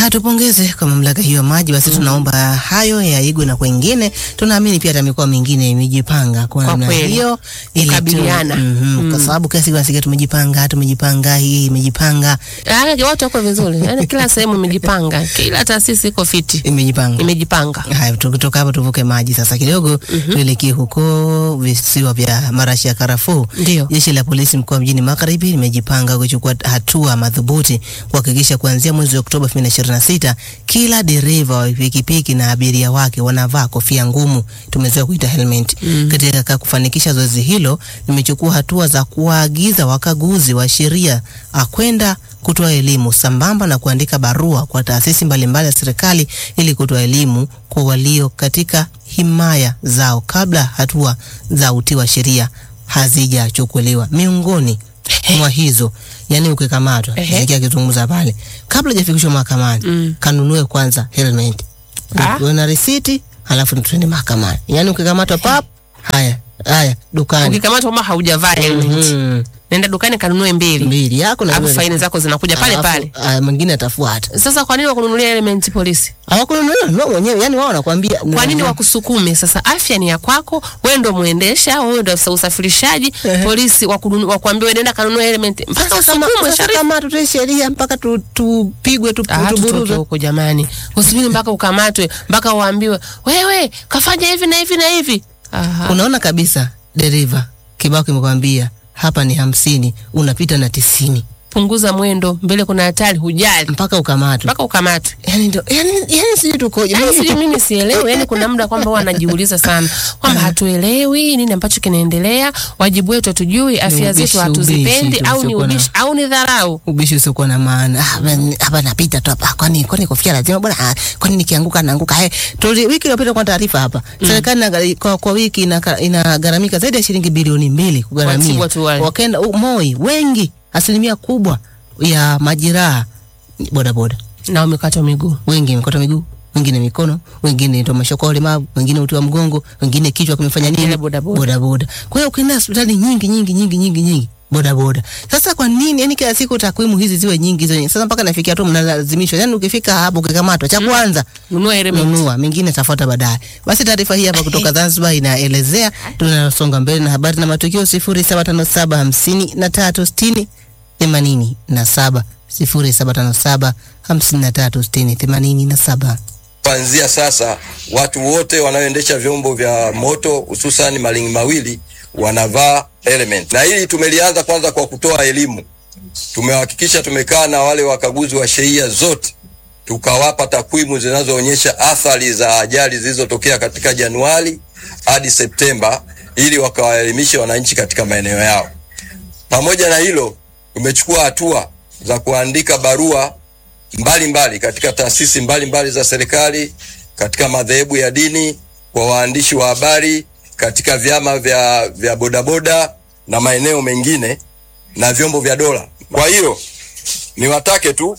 Ah, tupongeze kwa mamlaka hiyo ya maji. Basi tunaomba hayo yaigwe na kwengine. Tunaamini pia hata mikoa mingine imejipanga kwa Kwa namna kweli. hiyo ili tu- Kukabiliana. Mhm, kwa sababu kila siku nasikia tumejipanga, tumejipanga, hii imejipanga, Ah, watu wako vizuri, yaani kila sehemu imejipanga, kila taasisi iko fiti, imejipanga. imejipanga. Haya, tukitoka hapo tuvuke maji sasa kidogo, tuelekee huko visiwa vya marashi ya karafuu. Ndio. Jeshi la polisi mkoa mjini Magharibi limejipanga kuchukua hatua madhubuti kuhakikisha kuanzia mwezi wa Oktoba 2026 kila dereva wa pikipiki na abiria wake wanavaa kofia ngumu, tumezoea kuita helmet. Katika kufanikisha zoezi hilo, limechukua hatua za kuwaagiza wakaguzi wa sheria ah, kwenda kutoa elimu sambamba na kuandika barua kwa taasisi mbalimbali za serikali ili kutoa elimu kwa walio katika himaya zao kabla hatua za utii wa sheria hazijachukuliwa. Miongoni mwa hizo, yani ukikamatwa, Ehe. sikia akizungumza pale, kabla hajafikishwa mahakamani Mm. kanunue kwanza helmet, Ah. uwe na risiti, halafu tuende mahakamani. Yani ukikamatwa pap, haya haya dukani Ukikamatwa kama haujavaa helmet, Mhm. nenda dukani kanunue mbili, mbili yako na alafu wewe. faini zako zinakuja pale Alafu, pale. ah, mwingine atafuata. Sasa kwa nini wakununulia element polisi? Hawakununulia nunua mwenyewe, yani wao wanakuambia Kwa nini wakusukume? Sasa afya ni ya kwako, wewe ndo muendesha, wewe ndo afisa usafirishaji. Ehe. Polisi wakununu- wakuambia wewe nenda kanunue element, mpaka Sasa kama usukumwe sasa sharifu. kama tutoe sheria mpaka tu- tupigwe tu, Ah, tutoke tuburuzwe. huko jamani, usubiri mpaka ukamatwe, mpaka uambiwe wewe kafanya hivi na hivi na hivi. Aha. Unaona kabisa dereva kibao kimekwambia hapa ni hamsini, unapita na tisini Punguza mwendo, mbele kuna hatari, hujali mpaka ukamatwe. mpaka ukamatwe. Yani ndo yani, yani sijui tukoje. Yaani sijui mimi sielewi, yani kuna muda kwamba huwa anajiuliza sana kwamba hatuelewi nini ambacho kinaendelea, wajibu wetu hatujui, afya ubishi, zetu hatuzipendi, ubishi, au ni tusiokuwa na- ubishi au ni dharau. ubishi usiokuwa na maana. Ah, ben- hapa napita tu hapa, kwani kwani kofia lazima bwana? Ah, kwani nikianguka naanguka? Hey, tuli wiki iliyopita kwa taarifa hapa, serikali inaghari- kwa, kwa wiki inaka- inagharamika zaidi ya shilingi bilioni mbili kugharamia Watibu watu wale. wakenda u- Moi, wengi asilimia kubwa ya majeraha ni bodaboda, Na umekatwa miguu. wengi mikoto miguu wengine mikono, wengine ndio mashoka ulemavu, wengine uti wa mgongo, wengine kichwa kimefanya nini, Ile bodaboda. bodaboda. Kwa hiyo ukienda hospitali nyingi nyingi nyingi nyingi nyingi bodaboda. Sasa kwa nini yani kila siku takwimu hizi ziwe nyingi hizo nyingi? Sasa mpaka nafikia tu mnalazimishwa, yani ukifika hapo ukikamatwa, cha kwanza Nunua element. nunua, mengine tafuata baadaye. Basi taarifa hii hapa kutoka Zanzibar inaelezea. Tunasonga mbele na habari na matukio sifuri saba tano saba hamsini na tatu sitini themanini na saba sifuri saba tano saba hamsini na tatu sitini themanini na saba. Kuanzia sasa watu wote wanaoendesha vyombo vya moto hususan malingi mawili wanavaa helmet, na hili tumelianza kwanza kwa kutoa elimu. Tumehakikisha tumekaa na wale wakaguzi wa sheria zote, tukawapa takwimu zinazoonyesha athari za ajali zilizotokea katika Januari hadi Septemba, ili wakawaelimishe wananchi katika maeneo yao. Pamoja na hilo, tumechukua hatua za kuandika barua mbalimbali mbali katika taasisi mbalimbali mbali za serikali, katika madhehebu ya dini, kwa waandishi wa habari, katika vyama vya, vya bodaboda na maeneo mengine na vyombo vya dola. Kwa hiyo niwatake tu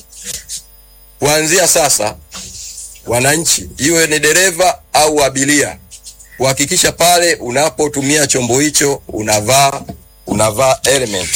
kuanzia sasa, wananchi, iwe ni dereva au abiria, kuhakikisha pale unapotumia chombo hicho unavaa unavaa helmet,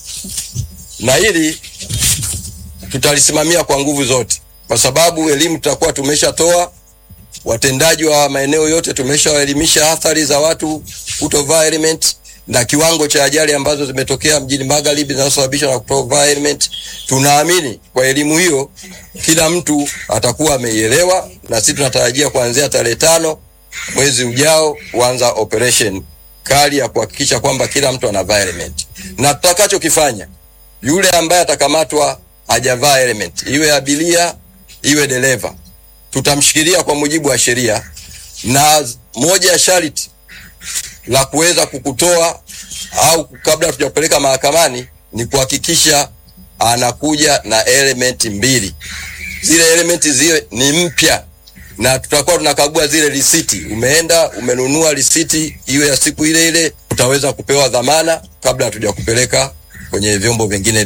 na hili tutalisimamia kwa nguvu zote, kwa sababu elimu tutakuwa tumeshatoa. Watendaji wa maeneo yote tumeshawaelimisha athari za watu kutovaa helmet na kiwango cha ajali ambazo zimetokea mjini Magharibi zinazosababishwa na kutovaa helmet. Tunaamini kwa elimu hiyo kila mtu atakuwa ameielewa, na sisi tunatarajia kuanzia tarehe tano mwezi ujao kuanza operation kali ya kuhakikisha kwamba kila mtu anavaa helmet, na tutakachokifanya yule ambaye atakamatwa hajavaa helmet, iwe abiria iwe dereva, tutamshikilia kwa mujibu wa sheria, na moja ya sharti la kuweza kukutoa au kabla tujakupeleka mahakamani ni kuhakikisha anakuja na element mbili. Zile element ziwe ni mpya, na tutakuwa tunakagua zile risiti. Umeenda umenunua risiti, iwe ya siku ile ile, utaweza kupewa dhamana kabla hatujakupeleka kwenye vyombo vingine